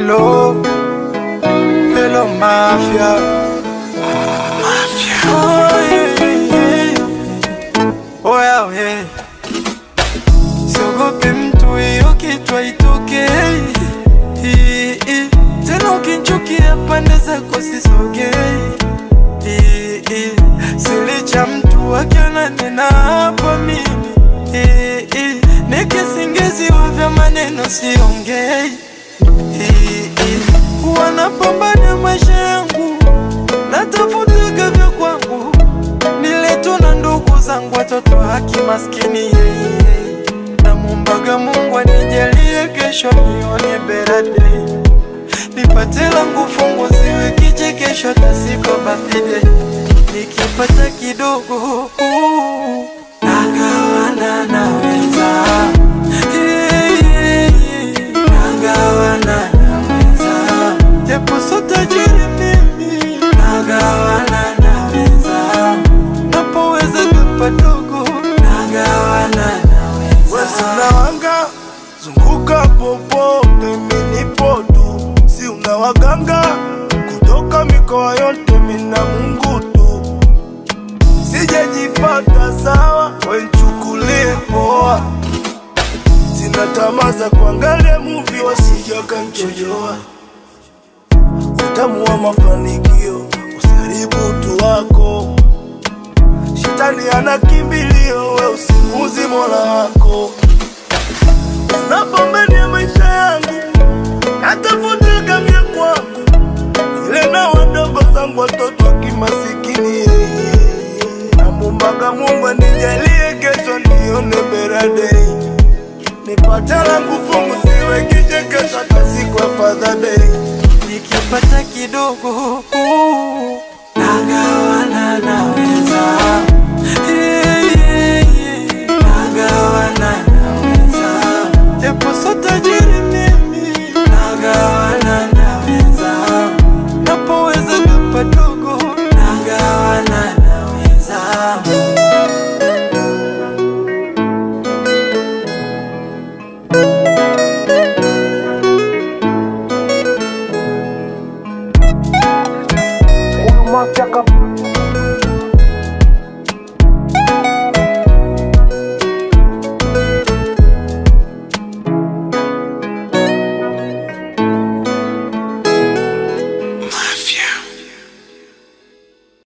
Hello, hello mafia. Mafia. Oh, yeah, yeah, yeah. Oh, yeah, yeah. Siogope mtu, hiyo kitu haitoke. Hii, hii. Tena ukinchukia pande zako sisogei. Hii, hii. Silicha mtu akiona nina hapa mimi. Hii, hii. Nikisingiziwa vya maneno siongei. Hii, hii. Wanapambana maisha yangu, natafutaga vya kwangu, niletu na ndugu zangu, watoto haki maskini yeye. Namwombaga Mungu anijalie kesho nione better day, nipate langu fungu ziwe kichekesho tasiko birthday, nikipata kidogo uh, nagawana naweza Yeah, yeah, yeah. nagawana naweza japo so tajiri mimi nagawana naweza napoweza kapadogo nagawana naweza Wesi unawanga zunguka popote, mimi nipo tu, si una waganga kutoka mikoa yote, mina Mungu tu, sijajipata sawa, wenchukulie poa, sina tamaa za kuangalia muvi, wasija kanchojoa utamu wa mafanikio, usiharibu utu wako. Shetani ana kimbilio, we usimuzi mola wako. Unapambania maisha yangu, natafuta vya kwangu, ile na wadogo zangu watoto wa kimasikini. Namwombaga Mungu anijalie kesho nione better day, nipate langu fungu, siwe kichekesho hata siku ya Father Day. nikipata kidogo uh, nagawana naweza